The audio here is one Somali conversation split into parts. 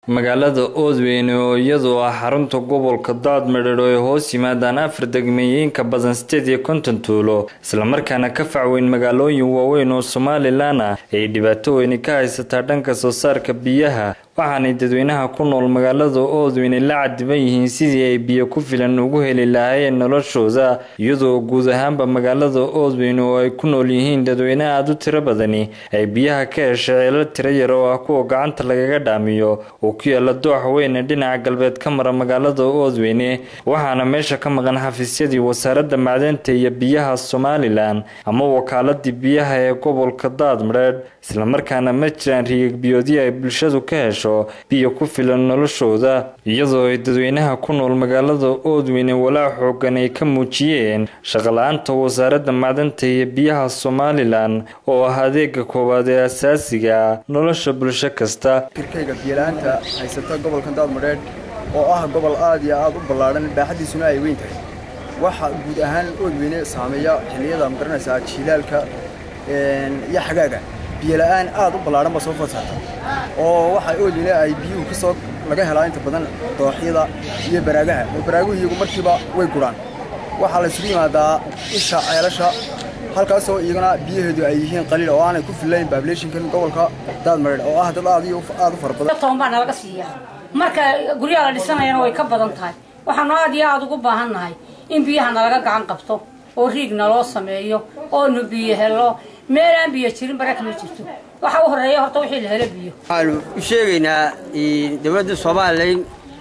magaalada oodweyne oo iyadoo ah xarunta gobolka daadmadheer oo ay hoos yimaadaan afar degmeeyin ka badan sideed iyo konton tuulo islamarkaana ka facweyn magaalooyin waaweyn oo somalilan ah ay dhibaato weyni ka haysataa dhanka soo saarka biyaha waxaanay dadweynaha ku nool magaalada oodweyne la cadiban yihiin sidii ay biyo ku filan ugu heli lahaayeen noloshooda iyadoo guud ahaanba magaalada oodweyne oo ay ku nool yihiin dadweyne aada u tiro badani ay biyaha ka hesha ceelo tiro yar oo ah kuwa gacanta lagaga dhaamiyo oo ku yaala dooxa weyne dhinaca galbeed ka mara magaalada oodweyne waxaana meesha ka maqan xafiisyadii wasaaradda macdanta iyo biyaha somalilan ama wakaaladii biyaha ee gobolka daadmadheedh islamarkaana ma jiraan riigag biyoodii ay bulshadu ka hesho biyo ku filan noloshooda iyadoo ay dadweynaha ku nool magaalada oodweyne walaa xoogan ay ka muujiyeen shaqala-aanta wasaaradda macdanta iyo biyaha somalilan oo ah adeega koowaad ee asaasiga nolosha bulsho kasta kirkayga biyala-aanta haysata gobolka daadmadheedh oo ah gobol aad iyo aad u ballaadhan baaxaddiisuna ay weyn tahay waxa guud ahaan oodweyne saameeya xilliyada magaranaysaa jiilaalka iyo xagaaga biyola'aan aad u ballaadhan ba soo fasaarta oo waxa oodweyne ay biyuhu ka soo laga helaa inta badan dooxyada iyo baraagaha oo baraaguhu iyagu markiiba way gurhaan waxaa la isugu yimaadaa isha ceelasha halkaasoo iyaguna biyaheedu ay yihiin qaliil oo aanay ku fillayn bablationkan gobolka daadmareer oo ah dad aad iyo aad u fara badan toban baa nalaga siiyaa marka guryaha la dhisanayana way ka badan tahay waxaanu aad iyo aad ugu baahan nahay in biyaha nalaga gacan qabto oo riig naloo sameeyo oonu biyo helo meel aan biyo jirin baraka ma jirto waxa u horreeya horta wixii la helo biyo waxaanu u sheegaynaa dowladda somalilan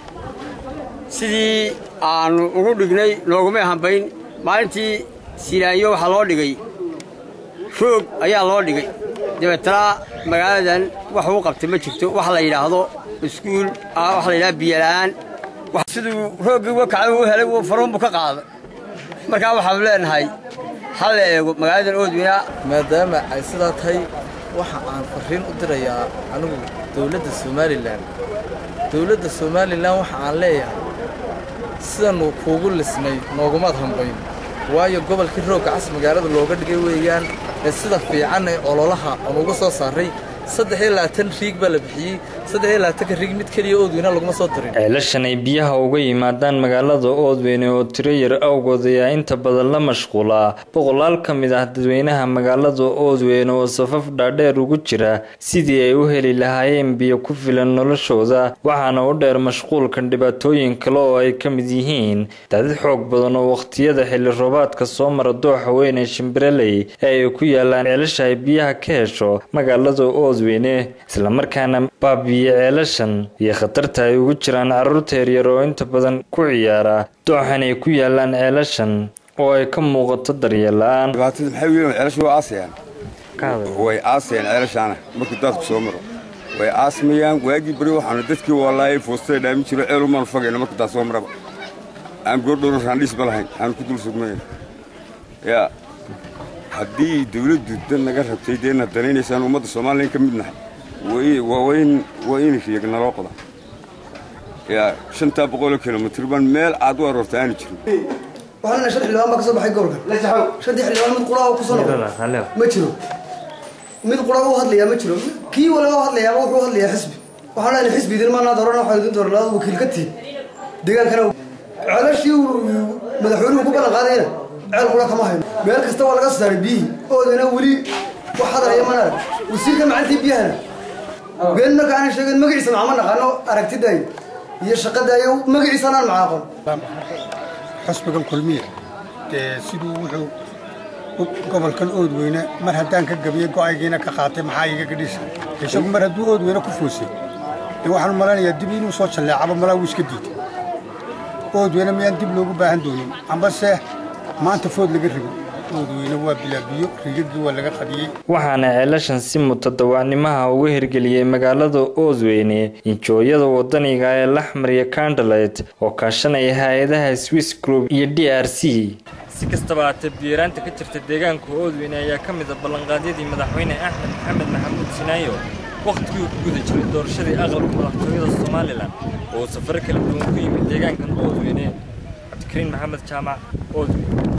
sidii aanu ugu dhignay noogumay hambayn maalintii silaanyo waxaa loo dhigay roog ayaa loo dhigay dabeetana magaaladan wax uu qabtay ma jirto wax la yidhaahdo iskuul waxa la yidhahda biyola'aan siduu rooggii wakacay uu helay uu faruunbu ka qaaday markaa waxaanu leenahay ha la eego magaaladan oodweyna maadaama ay sidaa tahay waxa aan farriin u dirayaa anigu dowladda somalilan dowladda somalilan waxa aan leeyahay sidanu kuugu lisnay noogumaad hambayn waayo gobolkii roogga cas magaalada looga dhigay weeyaan ee sida fiican ee ololaha aan uga soo saaray saddex iyo labaatan riig baa la bixiyey saddex iyo labaatanka riig mid keliya oodweyne laguma soo dirin ceelashan ay biyaha uga yimaadaan magaalada oodweyne oo tiro yar awgood ayaa inta badan la mashquulaa boqolaal ka mid ah dadweynaha magaalada oodweyne oo safaf dhaadheer ugu jira sidii ay u heli lahaayeen biyo ku filan noloshooda waxaana u dheer mashquulkan dhibaatooyin kale oo ay ka mid yihiin daadid xoog badan oo wakhtiyada xilli roobaadka soo mara dooxa weyn ee shimbireley ee ay ku yaalaan ceelasha ay biyaha ka hesho magaalada oodweyne islamarkaana baabiye ceelashan iyo khatarta ay ugu jiraan carruurta yaryar oo inta badan ku ciyaara dooxan ay ku yaalaan ceelashan oo ay ka muuqato daryeel la-aan dhibaatada maxay weyn ceelashu waa aasayaan way aasayaan ceelashaana markuu daadku soo maro way aasmayaan waagii beri waxaanu dadkii wallaayay foostada dhaamin jiro ceel umaanu fogayna markuu daad soo maraba aan goordhowro raandhiisba lahayn aanu ku dul sugmayn yaa haddii dawladdu dan naga rabtay dee na danaynaysaan ummadda somalilan ka mid nahay waa in riyag naloo qoda yaa shantaa boqoloo kilomitr baan meel aad u aroorta aanu jirin waxaan shan xildhibaan baa ka soo baxay gobolka shantii xildhibaan mid qura ku soo noqday ma jiro mid qura u hadlayaa ma jiro kii waliba u hadlayaaba wuxuu hadlayaa xisbi waxaan leenahay xisbi idin maanaa dooran waxaa idin dooran labaad wakiil ka tihin deegaankana ceelashii madaxweynuhu ku ballan qaadayna ceel qura kama hayno meel kasta waa laga soo saaray biyihii oodana weli wax hadalaya mana arag wasiirka macantii biyahana been marka aanan sheegin magaciisa maxama naqaano aragtidaayo iyo shaqadaayo magaciisa anaan macaaqon xusbigan kulmiya dee siduu wuxuu gobolkan oodweyne mar haddaan ka gabiye go'aygiina ka qaatay maxaa iga gadhisa isagu mar hadduu oodweyne ku foosay dee waxaan u malaynayaa dib inuu soo jalleecaba malaa wuu iska diiday oodweyne miyaan dib loogu baahan doonin ambase maanta food laga ribo oodweyne waa bilaabiyo rigagii waa laga qadiyey waxaana ceelashan si mutadawacnimaha uga hirgeliyey magaalada oodweyne injooyada wadaniga ee laxmar iyo kandalet oo kaashanaya hay-adaha swiss group iyo d r c si kastaba haatee biyaraanta ka jirta deegaanka oodweyne ayaa ka mid a ballanqaadyadii madaxweyne axmed maxamed maxamuud sinaayo wakhtigii uu ku guda jiray doorashadii aqalka madaxtooyada somalilan oo safaro kala duwan ku yimid deegaankan oodweyne cabdikariin maxamed jaamac oodweyne